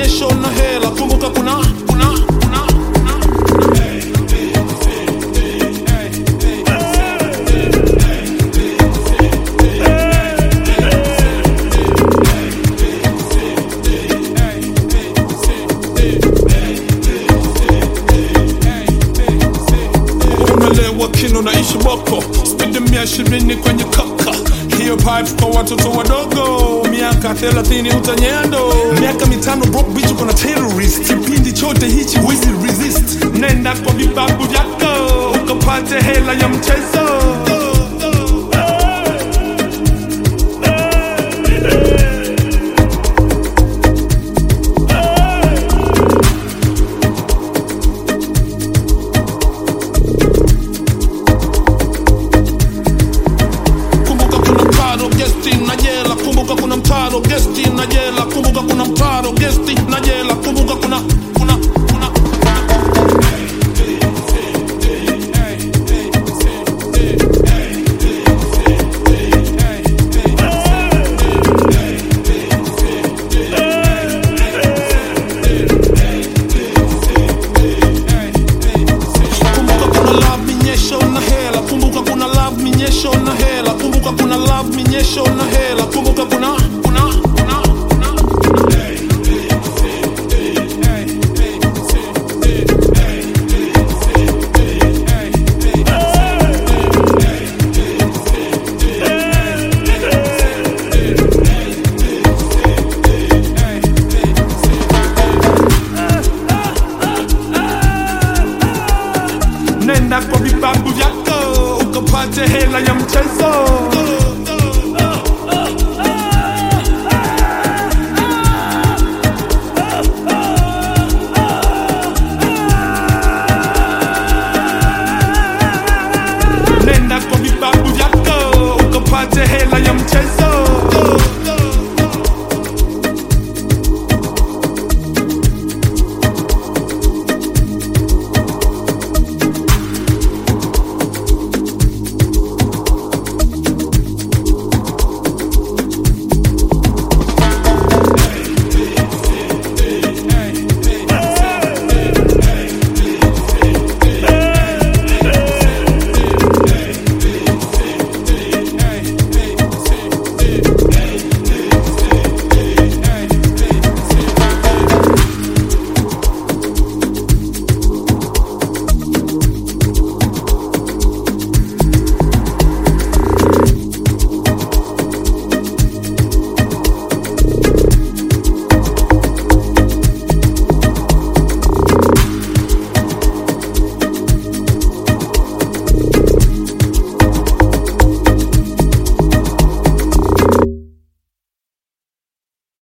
minyesho na hela kumbuka kuna kuna kuna kuna umelewa kino na ishi boko spidi mia ishirini kwenye kaka hiyo pipe kwa watoto wadogo miaka thelathini utanyendo miaka mitano broke bitch uko na terrorist kipindi chote hichi wezi resist nenda kwa vibabu vyako ukapate hela ya mchezo kumbuka kuna mtaro gesti na jela kumbuka kuna mtaro gesti na jela kumbuka kuna mtaro gesti na jela kumbuka kuna kuna kuna kumbuka kuna love minyesho na hela kumbuka kuna love minyesho na hela kumbuka kuna love minyesho na hela kumbuka kuna kuna kuna kuna nenda kwa vibabu vyako ukapate hela ya mchezo nenda kwa vibabu vyako ukapate hela ya mchezo